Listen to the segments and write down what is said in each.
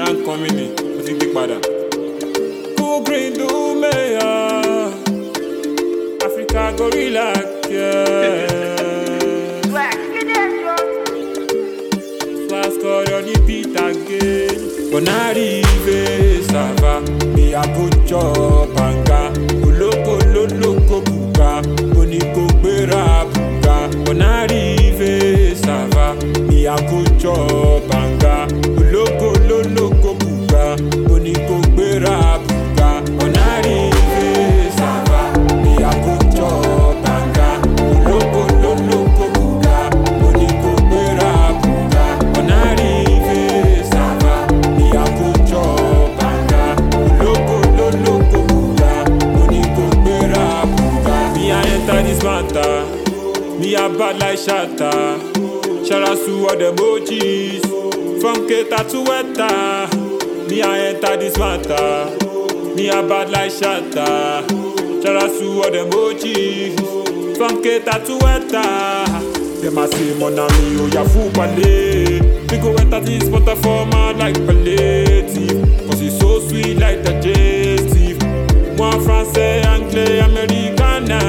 I'm coming in, mo ti gbé padà. Cool green do mayor, Africa gorilla care. Flask on the beat again. When I arrive, ça va. Me a go chop banga. Oloko loloko buga. Oniko gbera buga. When I arrive, ça va. Me a go chop banga. Oloko loloko buga. Oniko gbera buga. When I arrive, ça va. Me a go chop banga. Oloko loloko buga. Oniko gbera buga. When I arrive, ça va. Me a go chop banga. Oloko loloko buga. Oniko gbera buga. Me I enter this matter. Me a bad like shatter. Shout out to all the emojis. From Keta to Weta. Me I enter this matter. Me a bad like shatter. Shout out to all the emojis. From Keta to Weta. Them a say mon ami oh ya fou ballet. We go enter this water for man like palliative. Cause it's so sweet like digestive. Moi français, anglais, américain,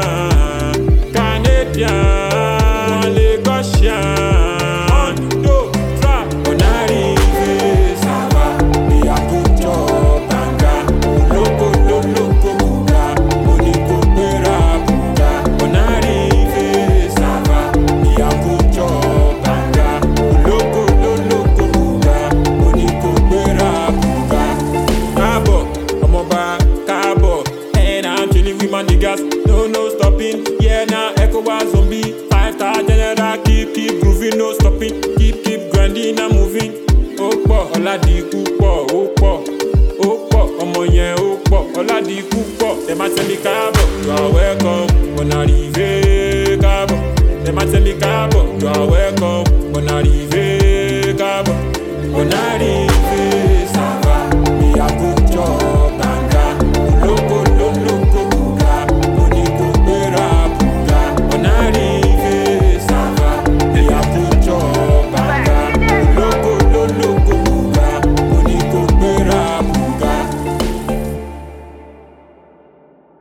canadien, moi lagosien. Un, deux, trois, on arrive, ça va. Me a good job, banga. Loco, loco, loco, buga. Oniko gbera buga. On arrive, ça va. Me a good job, banga. Loco, loco, loco, buga. Oniko gbera buga. Káàbọ̀, ọmọọba káàbọ̀. And I'm chilling with my niggas, no no stopping. Yeah, now ECOWAS zombie. Five star general, keep keep grooving, no stopping. Keep keep grinding and moving. Ó pọ̀, Ọládìkú pọ̀, ó pọ̀, ó pọ̀, ọmọ yẹn ó pọ̀, Ọládìkú pọ̀. Dem a tell me káàbọ̀, you are welcome. When I arrive, káàbọ̀. Dem a tell me káàbọ̀, you are welcome.